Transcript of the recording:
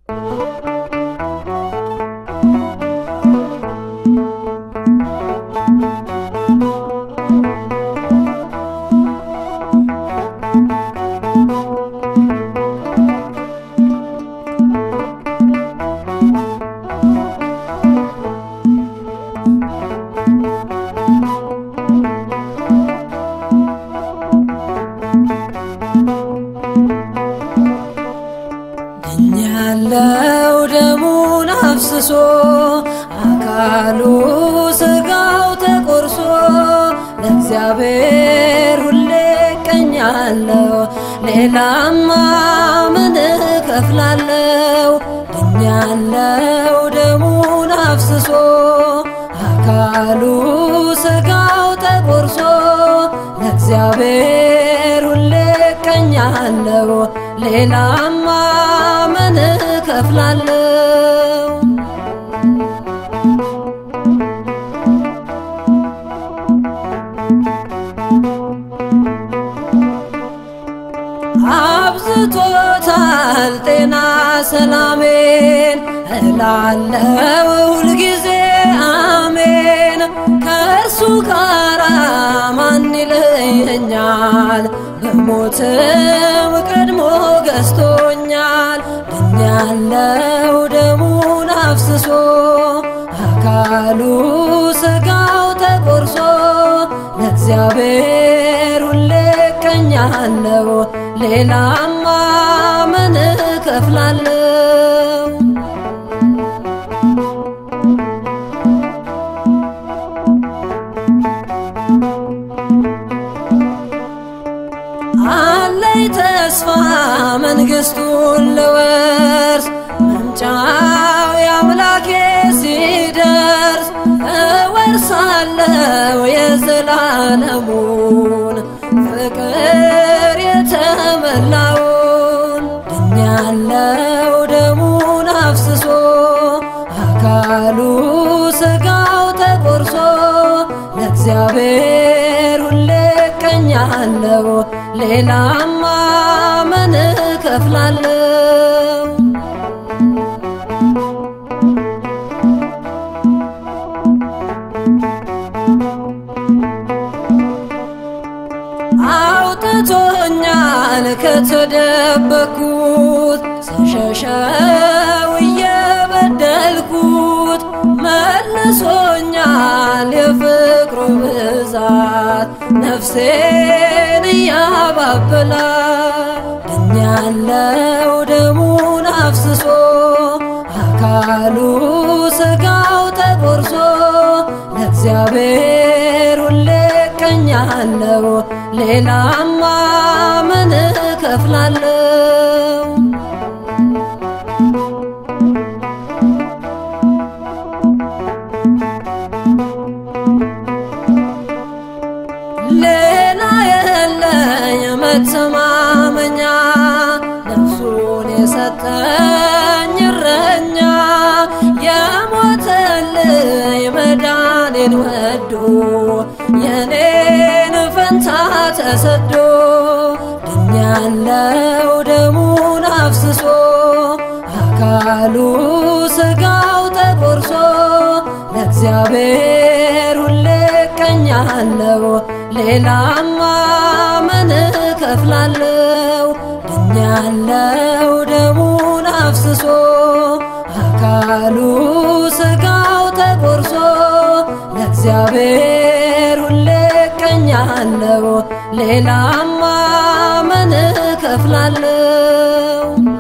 ያለው ደሙን አፍስሶ አካሉ ስጋው ተቆርሶ ለእግዚአብሔር ሁሌ እቀኛለሁ ሌላማ ምን እከፍላለሁ? ድኛለው ደሙን አፍስሶ አካሉ ስጋው ተቆርሶ ለእግዚአብሔር ሁሌ እቀኛለሁ ሌላማ ምን እከፍላለሁ? አብዝቶታል ጤና ሰላሜን እላለው ሁልጊዜ አሜን። ከእርሱ ጋራ ማን ይለየኛል? በሞትም ቀድሞ ገዝቶኛል። ድኛለው ደሙን አፍስሶ አካሉ ስጋው ተቆርሶ ለእግዚአብሔር ሁሌ እቀኛለሁ ሌላማ ምን እከፍላለሁ? አለኝ ተስፋ መንግሥቱን ልወርስ መምጫው የአምላኬ ሲደርስ እወርሳለሁ የዘላለሙን ፍቅር የተመላውን ድኛለው ደሙን አፍስሶ አካሉ ስጋው ተቆርሶ ለእግዚአብሔር ሁሌ እቀኛለሁ ሌላማ ምን እከፍላለሁ? አውጥቶኛል ከተደበኩት ስሸሸው እየበደልኩት መልሶኛል የፍቅሩ ብዛት ነፍሴን እያባበላት ድኛለው ደሙን አፍስሶ አካሉ ስጋው ተቆርሶ ለእግዚአብሔር ሁሌ እቀኛለሁ ሌላማ ምን እከፍላለሁ? ሌላ የለኝ መተማመኛ ነፍሱን የሰጠኝ እረኛ የሞተልኝ መዳኔን ወዶ የኔን ፈንታ ተሰዶ ድኛለው ደሙን አፍስሶ አካሉ ስጋው ተቆርሶ ለእግዚአብሔር ሁሌ እቀኛለሁ ሌላማ ምን እከፍላለሁ? ድኛለው ደሙን አፍስሶ አካሉ ስጋው ተቆርሶ ለእግዚአብሔር ሁሌ እቀኛለሁ ሌላማ ምን እከፍላለሁ?